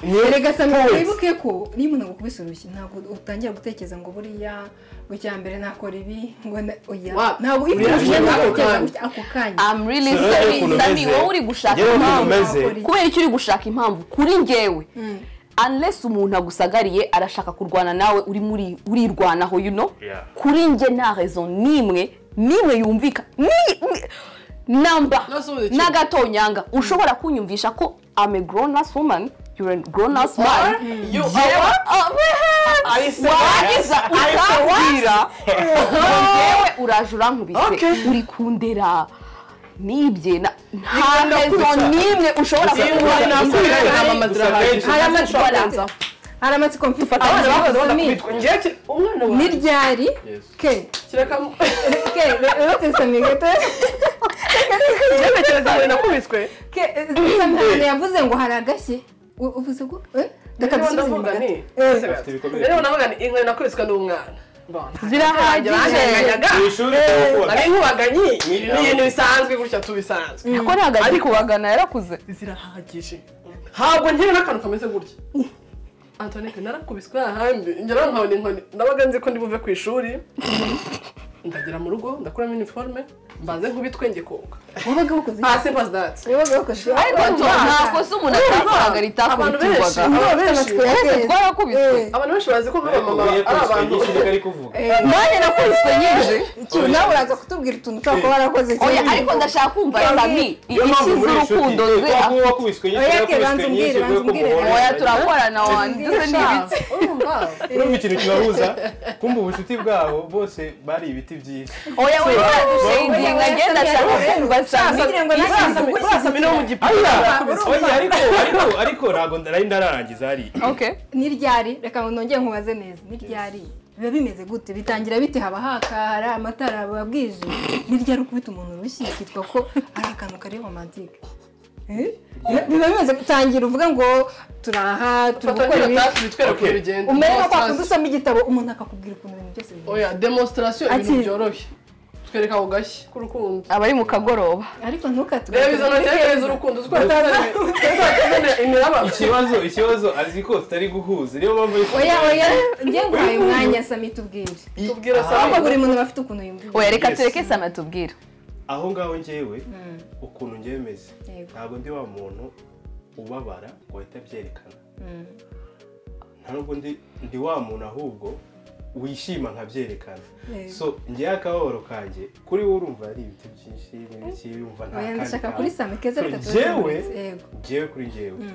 Speaker 2: niyo
Speaker 1: erega sami
Speaker 2: point.
Speaker 1: wibuke ko niba umuntu agukubise urushyi ntabwo utangira gutekereza ngo buriya ngo icya mbere nakora ibi ngo na- oya
Speaker 3: Wa-
Speaker 1: ntabwo iyo
Speaker 2: Buriya
Speaker 1: urushyi
Speaker 2: ntabwo
Speaker 1: ntabwo
Speaker 3: kandi.
Speaker 1: gutya ako kanya
Speaker 4: I'm really
Speaker 2: Sinari
Speaker 4: sorry
Speaker 2: ukuntu
Speaker 4: Sami
Speaker 2: umeze.
Speaker 4: wowe uri gushaka
Speaker 2: Njyewe ukuntu
Speaker 4: impamvu
Speaker 2: umeze.
Speaker 4: kubera icyo uri gushaka impamvu kuri njyewe unless umuntu agusagariye arashaka kurwana nawe uri muri urirwanaho you know
Speaker 2: Yeah.
Speaker 4: kuri njye nta rezo n'imwe n'imwe yumvika ni ni- namba
Speaker 3: Nasubiza ikintu.
Speaker 4: n'agatonyanga ushobora kunyumvisha ko I'm a grown ass woman you're a grown ass man
Speaker 3: you
Speaker 4: Yewe, ah,
Speaker 3: Alice,
Speaker 4: warangiza
Speaker 3: Alice,
Speaker 4: ukambwira ngewe uraje urankubise
Speaker 3: Okay.
Speaker 4: uri kundera nibye na- nta
Speaker 3: Bikunda
Speaker 4: rezo
Speaker 3: kuza.
Speaker 4: n'imwe ushobora
Speaker 3: Ingwani nakubita
Speaker 4: kuba
Speaker 3: intamamazira
Speaker 2: Akenshi-
Speaker 1: hari
Speaker 4: amatsiko
Speaker 1: amatsiko hari amatsiko mfite
Speaker 3: abana bakoze bakubitwa ngewe ki- umwana
Speaker 1: ni
Speaker 3: wawe
Speaker 1: ryari
Speaker 2: Yes.
Speaker 1: ke
Speaker 3: kireka
Speaker 1: ke uretse sami gato
Speaker 3: ngewe cyane nakubiswe
Speaker 1: ke sami ntabwo yavuze ngo hari agashyi U- uvuze ko eh? Reka
Speaker 3: rero
Speaker 1: dusubize inyuma
Speaker 3: ndavuga
Speaker 1: gato.
Speaker 3: ni
Speaker 1: Eh.
Speaker 3: rero navuga ni inkweto nakubiswe n'umwana
Speaker 5: Zirahagije.
Speaker 2: ku ishuri turakubona
Speaker 3: ari nk'ubaganyi ni ibintu bisanzwe gutya tubisanzwe
Speaker 5: ko ntabwo ari kubagana yarakuze
Speaker 3: zirahagije ntabwo ngira n'akantu kameze gutya antoinette narakubiswe ahandi ngera nkabona inkoni ndabaga nzi ko ndi buve ku ishuri ndagera mu rugo ndakuramo iniforume mbanze nkubitwe njye koga
Speaker 1: wabaga wakoze iki?
Speaker 3: hasi mpa dati
Speaker 1: wabaga wakoze iki?
Speaker 5: ariko nta kosa umuntu atakoraga
Speaker 3: Abantu benshi.
Speaker 5: ritakurikirwaga
Speaker 3: Abantu benshi.
Speaker 1: Twese
Speaker 5: twarakubiswe
Speaker 1: Eh,
Speaker 3: abantu benshi bazi ko nk'abamama
Speaker 2: ubuye
Speaker 3: ari
Speaker 2: kuriswe
Speaker 3: abantu
Speaker 2: nyinshi niko ari kuvuga
Speaker 1: eh,
Speaker 5: nanjye nakubiswe nyinshi
Speaker 1: Cyuho, nawe uraza kutubwira utuntu ushobora kuba warakoze
Speaker 5: Oya,
Speaker 1: cyane.
Speaker 5: ariko ndashaka kumva sami
Speaker 2: niyo mpamvu
Speaker 5: inyinshi
Speaker 2: muri iyi shuri
Speaker 5: z'urukundo ze
Speaker 2: tuba wakubiswe nyinshi
Speaker 1: Oya,
Speaker 2: nakubiswe
Speaker 1: banza umbwire,
Speaker 2: nyinshi
Speaker 1: banza
Speaker 2: kubera ko
Speaker 1: umbwire.
Speaker 2: muhorana.
Speaker 5: oya turakorana wanduze n'ibiti
Speaker 3: urumva
Speaker 2: urumva ikintu kibahuza kumva ubucuti bwabo bose bari ibiti byiza
Speaker 5: oya we baradushinginga
Speaker 1: Oya,
Speaker 5: ngenda ndashaka kumva sami
Speaker 1: Kugira ngo nanjye nza
Speaker 3: urasami urasami no mu gipira
Speaker 2: Oya, ariko ariko ariko ntabwo nari ndararangiza hariya
Speaker 5: okay
Speaker 1: ni ryari reka ngo nongere nkubaze neza ni ryari biba bimeze gute bitangira bite haba haka hari amatara biba bwije ni ryari ukubita umuntu urushyi kitwa ko ari akantu kari romantike Eh? biba bimeze gutangira uvuga ngo turaha turi
Speaker 3: fata
Speaker 1: gukora
Speaker 3: nk'iyo
Speaker 1: ibi
Speaker 3: tasi bitwereke
Speaker 2: Okay.
Speaker 3: uko bigenda
Speaker 1: umere nka kwa
Speaker 3: Demonstration.
Speaker 1: kundi usoma igitabo umuntu akakubwira ukuntu ibintu byose bimeze
Speaker 3: oya demonstration ibintu
Speaker 1: Ati-
Speaker 3: byoroshye twereka ku gashyi k'urukundo
Speaker 5: abari mu kagoroba
Speaker 1: ariko
Speaker 3: reba izo ntoki reba
Speaker 1: ntukatugabanyirize
Speaker 3: iz'urukundo uzi ko hatazana imiraba
Speaker 2: ikibazo ikibazo azi ko tutari guhuza niyo mpamvu ari
Speaker 1: oya oya njye nguhaye umwanya sami tubwire
Speaker 3: tubwira
Speaker 1: ahubwo
Speaker 3: sami
Speaker 1: buri muntu aba afite ukuntu yumva
Speaker 5: oya reka
Speaker 2: Yes.
Speaker 5: tureke sami atubwira
Speaker 2: aho ngaho njyewe ukuntu njyewe meze
Speaker 1: Yego.
Speaker 2: ntabwo ndi wa muntu ubabara ngo ahite abyerekana
Speaker 1: Mm.
Speaker 2: nta nubwo ndi ndi wa muntu ahubwo wishima nkabyerekana
Speaker 1: Yego.
Speaker 2: so njyewe akababaro kanjye kuri wowe urumva ari ibiti byinshi n'ibiki yumva nta
Speaker 1: oya
Speaker 2: kandi
Speaker 1: ndashaka
Speaker 2: kantu.
Speaker 1: kuri sami keza
Speaker 2: So,
Speaker 1: reka
Speaker 2: njyewe
Speaker 1: tubikemure. yego
Speaker 2: njyewe kuri njyewe
Speaker 1: Mm.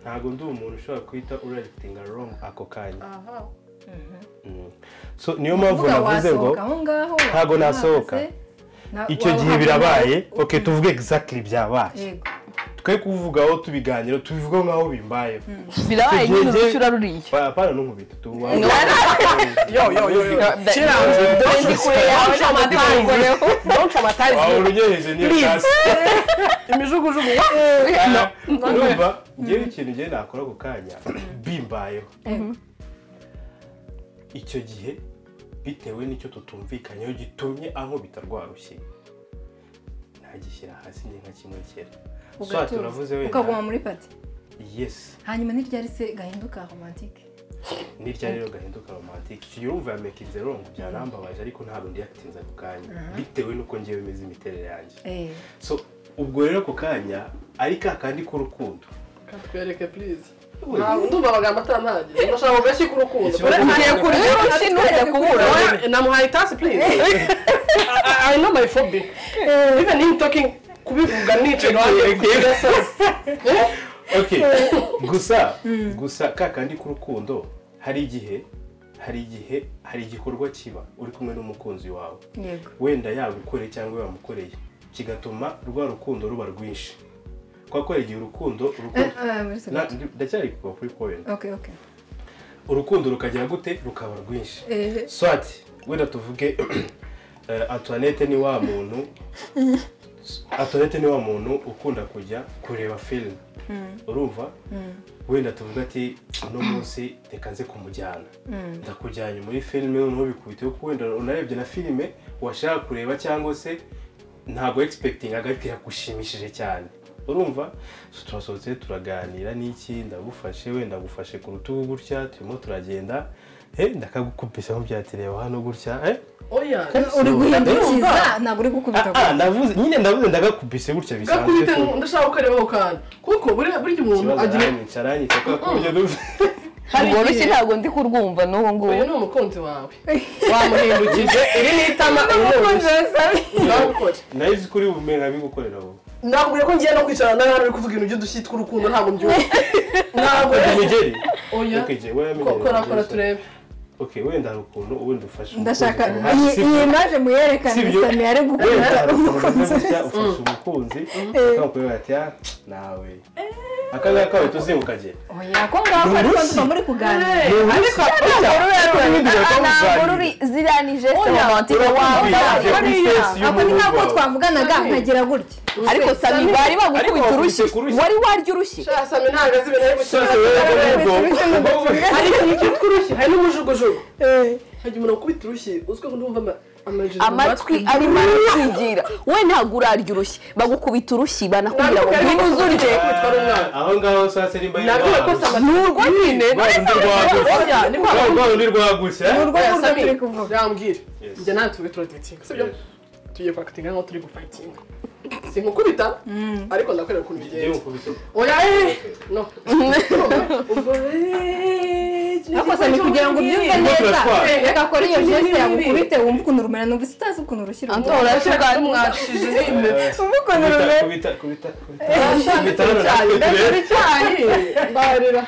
Speaker 2: ntabwo ndi umuntu ushobora kwita urayitinga wrong ako kanya Mm. so niyo mpamvu
Speaker 1: Uvuga
Speaker 2: navuze ngo
Speaker 1: wasohoka aho ngaho
Speaker 2: ntago
Speaker 1: wahagaze,
Speaker 2: nasohoka.
Speaker 1: na-
Speaker 2: icyo gihe
Speaker 1: wahagaze,
Speaker 2: birabaye
Speaker 1: u-
Speaker 2: ok tuvuge exactly byabaye
Speaker 1: yego
Speaker 2: twe kuvugaho tubiganiro tubivugaho nk'aho bimbayeho
Speaker 5: birabaye
Speaker 2: Icyo gihe
Speaker 5: nyine
Speaker 2: njye-
Speaker 5: urucyura ruriya
Speaker 2: apana ntunkubita tu wa-
Speaker 3: yo yo yo yo kera
Speaker 5: dore ndi kure yawe n'amatango
Speaker 3: don't
Speaker 2: wawe
Speaker 3: traumatize
Speaker 2: urunyereje niyo kasi
Speaker 3: imijugujugu
Speaker 2: urumva ngewe ikintu ngewe nakora ako kanya bimbayeho
Speaker 1: yego.
Speaker 2: icyo gihe bitewe n'icyo tutumvikanyeho gitumye ankubita rwa rushyi nagishyira hasi ni nka kimwe kera so aha
Speaker 1: Ugatuza.
Speaker 2: turavuze
Speaker 1: ukaguma
Speaker 2: wenda
Speaker 1: muri pati
Speaker 2: yesi
Speaker 1: hanyuma n'iryari se gahinduka romantike
Speaker 2: nirya rero gahinduka romantike icyo gihe urumva yamekinze rongo byarambabaje ariko ntabwo ndiyatinze ako kanya bitewe n'uko ngewe imeze imiterere yanjye
Speaker 1: Eh,
Speaker 2: so ubwo rero ako kanya ari ka kandi k'urukundo
Speaker 3: katwereke please ntabwo ndumva amagambo atanagiye ndashaka ku gashyi k'urukundo
Speaker 2: Ikibazo-
Speaker 5: ngiye kurya urushyi ntuze kubura
Speaker 3: Oya, namuhaye itasi please I- I know my phobia even him talking kubivuga nicaye iruhande kubidasaza
Speaker 2: ok gusa gusa ka kandi k'urukundo hari igihe hari igihe hari igikorwa kiba uri kumwe n'umukunzi wawe
Speaker 1: yego
Speaker 2: wenda yagukoreye cyangwa yamukoreye kigatuma rwa rukundo ruba rwinshi kubera ko hari igihe urukundo
Speaker 1: Eh,
Speaker 2: urukundo
Speaker 1: eh, muri
Speaker 2: Na-
Speaker 1: segonda.
Speaker 2: ndi- ndacyari kuva kuri point
Speaker 1: ok ok
Speaker 2: urukundo rukagira gute rukaba rwinshi
Speaker 1: Eh,
Speaker 2: swati wenda tuvuge eh, antoinette ni wa muntu antoinette ni wa muntu ukunda kujya kureba filime urumva wenda tuvuga ati uno munsi reka nze kumujyana ndakujyanye muri filime noneho bikubite kuko wenda unarebye na filime washaka kureba cyangwa se ntabwo expecting ariko iragushimishije cyane urumva So turasohotse turaganira n'iki ndagufashe wenda ngufashe ku rutugu gutya turimo turagenda he ndakagukubise aho byatireba hano gutya eh
Speaker 3: oya
Speaker 1: uri guhindukiza
Speaker 3: Urumva?
Speaker 1: ntabwo uri gukubita
Speaker 2: Ah, ah, ndavuze nyine ndavuze ndagakubise gutya bisanzwe
Speaker 3: gakubite ngo ndashaka ko ukarebaho kandi kuko buriya burya umuntu
Speaker 2: ikibazo
Speaker 3: agira
Speaker 2: aranyica aranyica kubera ko burya duve
Speaker 5: urwo rushyi ntabwo ndi kurwumva n'ubu ngubu
Speaker 3: uyu ni umukunzi wawe wamuhindukije iri ni itama iri ni urushyi ndagukora
Speaker 2: nayizi kuri bume nkabigukorera wowe
Speaker 3: nakubwira ko ngiye no kwicara nawe hano uri kuvuga ibintu by'udushyi tw'urukundo ntabwo mbyumva ntabwo
Speaker 2: imigeri
Speaker 3: oya
Speaker 2: Okay, Jay, wewe amenyereye
Speaker 3: kora kora
Speaker 2: ibigeri.
Speaker 3: turebe
Speaker 2: okay wenda hari ukuntu ubundi ufashe
Speaker 1: ndashaka
Speaker 2: umukunzi ku
Speaker 1: iyi iyi
Speaker 2: ruhande, sibyo?
Speaker 1: maje muyerekane
Speaker 2: Sibyo.
Speaker 1: sami ari
Speaker 2: wenda
Speaker 1: gukubita
Speaker 2: hari ukuntu umeze
Speaker 1: umukunzi
Speaker 2: gutya ufashe umukunzi akamukubwira ati ah nawe akangaka kawe tuzinguka Jay.
Speaker 1: oya ko ngaho ariko
Speaker 2: Urushyi.
Speaker 1: tuba muri kuganira
Speaker 2: Ariko ibindi birakabuzanira.
Speaker 5: ntabwo ruri ziriya ni jesite romantike
Speaker 2: Urumva
Speaker 5: wambara
Speaker 2: ibyo kuri face
Speaker 1: ako ni
Speaker 2: y'umuhungu
Speaker 1: nk'uko
Speaker 2: wawe.
Speaker 1: twavuganaga nkagira gutya
Speaker 5: ariko sami bari bagukubita
Speaker 2: Ariko
Speaker 5: urushyi
Speaker 2: wakubise ku rushyi.
Speaker 5: wari warya urushyi
Speaker 3: sasa mbe ntabwo azi ibintu ari
Speaker 2: Sasa
Speaker 3: gukina
Speaker 2: wowe ubwo-
Speaker 1: Urushyi
Speaker 3: hari ikintu cyitwa urushyi hari n'umujugujugu
Speaker 1: Eh,
Speaker 3: hajya umuntu akubita urushyi uzwi ko ndumva ama- amajeri mu
Speaker 4: amatwi arimo aratwigira we ntabwo urarya urushyi bagukubita urushyi banakubwira ngo ngwino uzurye
Speaker 3: Kwitwa ari umwana.
Speaker 2: aho ngaho saa sita nimba
Speaker 3: nabyo bakoze
Speaker 2: yari
Speaker 3: amatwi nyine
Speaker 2: rwa rwa rundi rwagutse eh?
Speaker 3: yambwira
Speaker 2: Yes.
Speaker 3: njye nawe tube turaditinga sibyo tugiye kwakatinga nkaho turi gufayitinga sinkukubita ariko ndakwereka ukuntu
Speaker 2: Igihe
Speaker 3: bigenza
Speaker 2: umukubise.
Speaker 3: oya eh, no ubwo
Speaker 1: ariko sani kugira ngo ubyumve neza
Speaker 2: turatwara.
Speaker 1: reka akore iyo jeste yagukubite wumve ukuntu rumera numva utazi ukuntu rushyira
Speaker 4: Anto,
Speaker 1: umuntu
Speaker 4: urashya ubwa
Speaker 3: mwashije
Speaker 2: Eh, kubita kubita kubita kubita kubita hano natwe turebe.
Speaker 3: icyayi mbarira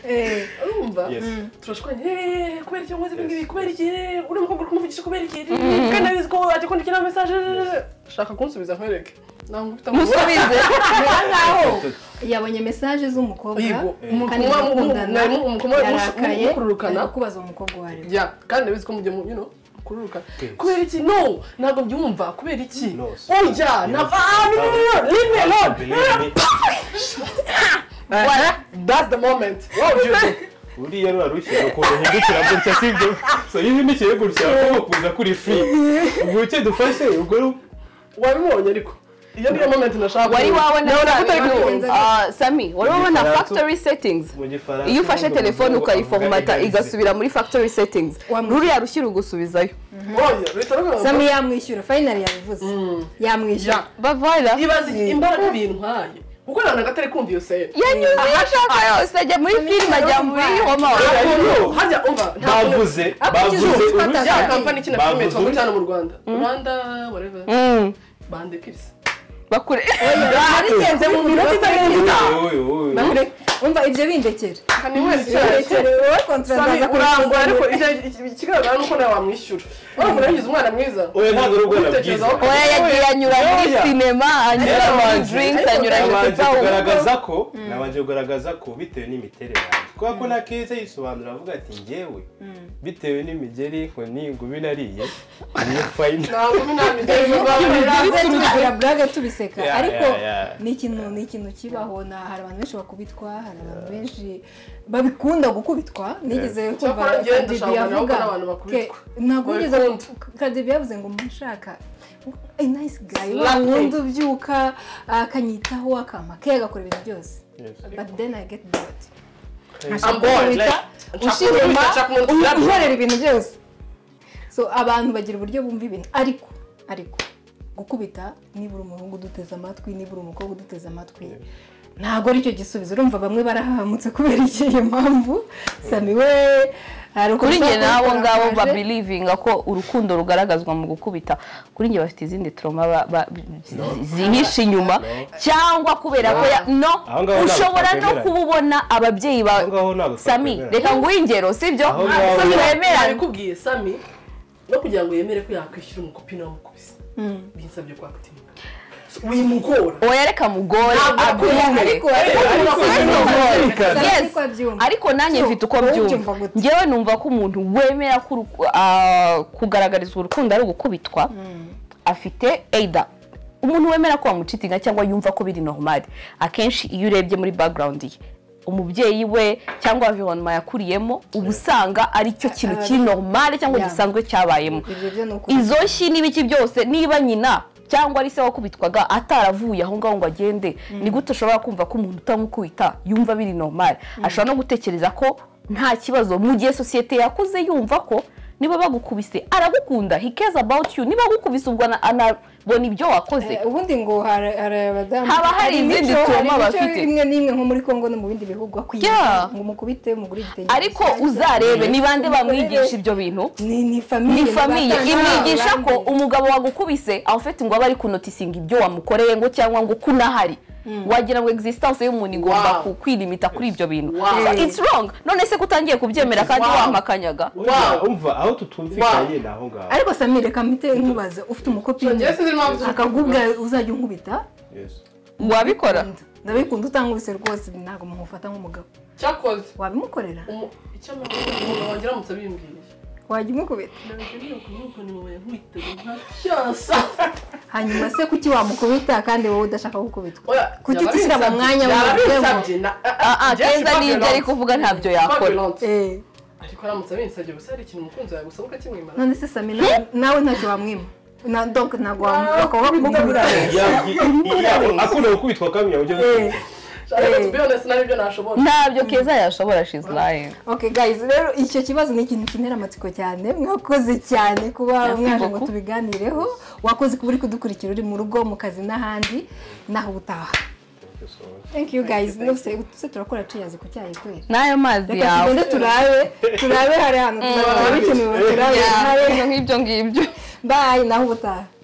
Speaker 1: Eh,
Speaker 3: urumva
Speaker 2: Yes.
Speaker 3: turashwanye "Eh, kubera iki nkoze ibi ngibi kubera iki Eh, uri umukobwa uri kumuvugisha kubera iki kandi nabizi ko waje kwandikira mesaje shaka kunsubiza nkwereke ntabwo ufite
Speaker 4: musubize
Speaker 1: yabonye mesaje z'umukobwa
Speaker 3: Yigo,
Speaker 1: kandi
Speaker 3: umukobwa
Speaker 1: murakundana,
Speaker 3: mwari mu- umukobwa mush-
Speaker 1: yarakaye
Speaker 3: mukururukana.
Speaker 1: ari kubaza umukobwa uwo ari we
Speaker 3: ya kandi nabizi ko mujye mu you know kururuka
Speaker 2: Okay.
Speaker 3: kubera iki no ntabwo byumva kubera iki
Speaker 2: No, si-
Speaker 3: oya
Speaker 2: Yes.
Speaker 3: nava ah, no, no, no, no, leave me alone
Speaker 2: Believe me.
Speaker 3: Eh, that's the moment what would you do
Speaker 2: buriya rurarushye ukuntu uhindukira gutya sibyo so iyo uhindukiye gutya ugomba kuza kuri free ubwo icyo dufashe ubwo ru-
Speaker 3: wabibonye ariko iyo niyo moment nashaka
Speaker 4: wari wabona
Speaker 3: Nawe urakunda
Speaker 1: kubigenza
Speaker 4: Ah, sami wari wabona
Speaker 2: Igifaransa.
Speaker 4: factory settings
Speaker 2: mu gifaransa
Speaker 4: iyo ufashe
Speaker 2: bavuga
Speaker 4: telefone
Speaker 2: ngo
Speaker 4: ukayiforomata
Speaker 2: vulgarize.
Speaker 4: igasubira muri factory settings
Speaker 1: Wamwishyura.
Speaker 4: ruriya rushyi rugusubizayo
Speaker 3: oya bihita bigaragara
Speaker 1: sami yamwishyura fayinari yabivuze yamwishyura
Speaker 3: Ya.
Speaker 4: bavara
Speaker 3: ibaze imbaraga bintwaye kuko ntabwo agatari kumva iyo seri
Speaker 4: yanyuze iyo ashaka yose ajya muri filime ajya muri homa
Speaker 3: Ntabwo- harya umva ntabwo
Speaker 2: bavuze
Speaker 1: Akurikize
Speaker 2: bavuze
Speaker 1: uko
Speaker 2: urushyi
Speaker 3: ya kampani ikina filime
Speaker 2: Bavuze.
Speaker 3: yitwa ngo cyane mu rwanda rwanda whatever bande pisi
Speaker 4: bakure
Speaker 1: arigenze mu minota itarenze itanu
Speaker 2: Oyo, oyo, oyo.
Speaker 1: umva ibyo bindekera
Speaker 3: kani wese cyane
Speaker 1: wowe kontra
Speaker 3: Sami,
Speaker 1: ndaza
Speaker 3: urangwa ariko
Speaker 1: kurangwa
Speaker 3: icyo- icyo- ikigaragara nuko nawe wamwishyura wamubona yagize umwana mwiza
Speaker 2: oya ntabwo ari ubwana bwiza
Speaker 3: Kwitekerezaho ko-
Speaker 4: oya yagiye anyura muri sinema anyura muri
Speaker 2: Yarabanje.
Speaker 4: drinks anyura mu
Speaker 2: nabanje
Speaker 4: pipa
Speaker 2: kugaragaza ko nabanje kugaragaza ko bitewe n'imiterere yanjye kubera ko na keza yisobanura avuga ati ngewe bitewe n'imigeri inkoni ngubi nariye niyo fayina
Speaker 3: ntabwo inama igeze
Speaker 1: tugira burage tubiseka
Speaker 2: Yeah,
Speaker 1: ariko
Speaker 2: yeah, yeah.
Speaker 1: ni ikintu ni ikintu kibaho na hari abantu benshi bakubitwa hari abantu benshi babikunda gukubitwa nigeze kumva
Speaker 3: Cyakora njyewe
Speaker 1: Cardi B
Speaker 3: ndashaka
Speaker 1: avuga
Speaker 3: kugira abantu bakubitwa.
Speaker 1: Ke- ntabwo nigeze
Speaker 3: Babikunda.
Speaker 1: Cardi B yavuze ngo mushaka a nice guy
Speaker 3: Slap me.
Speaker 1: wundi ubyuka akanyitaho akampa ke agakora ibintu byose but then I get bored
Speaker 3: I'm bored, like, nshaka
Speaker 1: ushirima
Speaker 3: kumwita, nshaka kumwita.
Speaker 1: uhorera ibintu byose so abantu bagira uburyo bumva ibintu ariko ariko gukubita nibura umuhungu uduteze amatwi nibura umukobwa uduteze amatwi ntabwo aricyo gisubizo urumva bamwe barahamutse kubera ikihe mpamvu sami we hari ukuntu
Speaker 4: kuri njye
Speaker 1: ushobora
Speaker 4: n'abo
Speaker 1: kubikora
Speaker 4: ngabo
Speaker 1: akaje.
Speaker 4: babirivinga ko urukundo rugaragazwa mu gukubita kuri njye bafite izindi toroma ba- ba- zi- zihishe inyuma cyangwa kubera ko ya no
Speaker 2: Aho ngaho ntabwo
Speaker 4: ushobora no
Speaker 2: twakwemeranya.
Speaker 4: kuba ubona ababyeyi
Speaker 2: Aho ngaho ntabwo
Speaker 4: bawe sami
Speaker 2: twakwemeranya.
Speaker 4: reka nguhe ingero sibyo
Speaker 2: Aho ngaho-
Speaker 4: sami wemeranya
Speaker 3: nabikubwiye sami no kugira ngo yemere ko yakwishyura umukopine wamukubise binsabye kwakatinga wimugora
Speaker 4: oya reka mugore
Speaker 3: Ntabwo
Speaker 4: abyumve
Speaker 1: ariko ariko
Speaker 2: ariko
Speaker 4: Ariko si mugore.
Speaker 2: birumvikana.
Speaker 4: Yes.
Speaker 1: Ariko abyumva.
Speaker 4: ariko nanjye
Speaker 1: So,
Speaker 4: mfite uko
Speaker 1: wowe
Speaker 4: byumva
Speaker 1: ubyumva gute?
Speaker 4: ngewe numva ko umuntu wemera ko uruku- ah, kugaragarizwa urukundo ari ugukubitwa afite eyida umuntu wemera ko wamucitinga cyangwa yumva ko biri normali akenshi iyo urebye muri background ye umubyeyi we cyangwa environment yakuriyemo uba usanga ari cyo kintu kiri normali cyangwa
Speaker 1: Yeah.
Speaker 4: gisanzwe cyabayemo
Speaker 1: Ibyo byo ni ukuri.
Speaker 4: izo shyi n'ibiki byose niba nyina cyangwa ari se wakubitwaga ataravuye aho ngaho ngo agende ni gute ushobora kumva ko umuntu utamukubita yumva biri normali ashobora no gutekereza ko nta kibazo mu gihe sosiyete yakuze yumva ko niba bagukubise aragukunda he cares about you niba agukubise ubwo ana- anabona ibyo wakoze
Speaker 1: Eh, ubundi ngo hari hari abadamu
Speaker 4: Haba hari izindi
Speaker 1: imico-
Speaker 4: tuma
Speaker 1: hari imico
Speaker 4: bafite.
Speaker 1: imwe n'imwe nko muri congo no mu bindi bihugu akwiye
Speaker 4: Yeah.
Speaker 1: ngo mukubite mugure igitenge
Speaker 4: ariko uzarebe ni bande bamwigisha ibyo bintu
Speaker 1: ni ni famiye
Speaker 4: ni famiye
Speaker 1: batanga
Speaker 4: imwigisha ko
Speaker 1: abandi.
Speaker 4: umugabo wagukubise awufite ngo abe ari kunotisinga ibyo wamukoreye ngo cyangwa ngo uko unahari wagira ngo existence y'umuntu igomba
Speaker 3: Wow.
Speaker 4: ku- kwilimita kuri ibyo bintu
Speaker 3: Wow.
Speaker 4: So it's wrong none se ko utangiye kubyemera kandi
Speaker 3: Wow.
Speaker 4: wampakanyaga
Speaker 2: Uriya, umva aho tutumvikanye ni aho ngaho
Speaker 1: ariko samire kamite nkubaza ufite umukopini
Speaker 3: Njye sinzi impamvu zo
Speaker 1: akagubwa uzajya unkubita
Speaker 2: Yes.
Speaker 4: wabikora
Speaker 1: ndabikunda utankubise rwose ntabwo mumufata nk'umugabo
Speaker 3: cyakoze
Speaker 1: wabimukorera
Speaker 3: umu- icyo amahoro wanjye aramutse abimbwiye
Speaker 1: wajya umukubita
Speaker 3: ndabikeneye kumukona inyuma ya nkwiteze nka cyasa
Speaker 1: hanyuma se kuki wamukubita kandi wowe udashaka gukubitwa
Speaker 3: Oya,
Speaker 1: kuki utishyira mu
Speaker 3: yarabinsabye,
Speaker 1: mwanya wawe
Speaker 3: yarabinsabye na- ah, ah,
Speaker 4: Ah, ah,
Speaker 3: Jeff,
Speaker 4: keza
Speaker 3: fuck
Speaker 4: n'ibyo
Speaker 3: violence.
Speaker 4: ari kuvuga ntabyo
Speaker 3: Fuck
Speaker 4: yakora
Speaker 3: violence.
Speaker 1: Eh,
Speaker 3: ariko aramutse abinsabye gusa hari ikintu umukunzi wawe gusaba ukakimwimara
Speaker 1: none se sami nawe- nawe ntacyo wamwima na donk ntabwo wakubura
Speaker 2: akunda gukubitwa kamya ujya
Speaker 3: ariko tubibone sinaribyo nashobora
Speaker 5: ntabyo keza yashobora shizi layive
Speaker 1: okay guys rero icyo kibazo ni ikintu kinera amatsiko cyane mwakoze cyane kuba
Speaker 5: Merci
Speaker 1: mwaje ngo
Speaker 5: beaucoup.
Speaker 1: tubiganireho wakoze kuba uri kudukurikira uri mu rugo mu kazi n'ahandi naho ubutaha thank you guys nose se turakora tuyazi ku cyayi kwera
Speaker 5: n'ayo mazi
Speaker 1: reka
Speaker 5: yawe
Speaker 1: tugende turabe turabe hari ahantu tuzaba bikenewe turabe
Speaker 5: Yeah,
Speaker 1: turabe.
Speaker 5: ibyo ngibyo
Speaker 1: bye naho ubutaha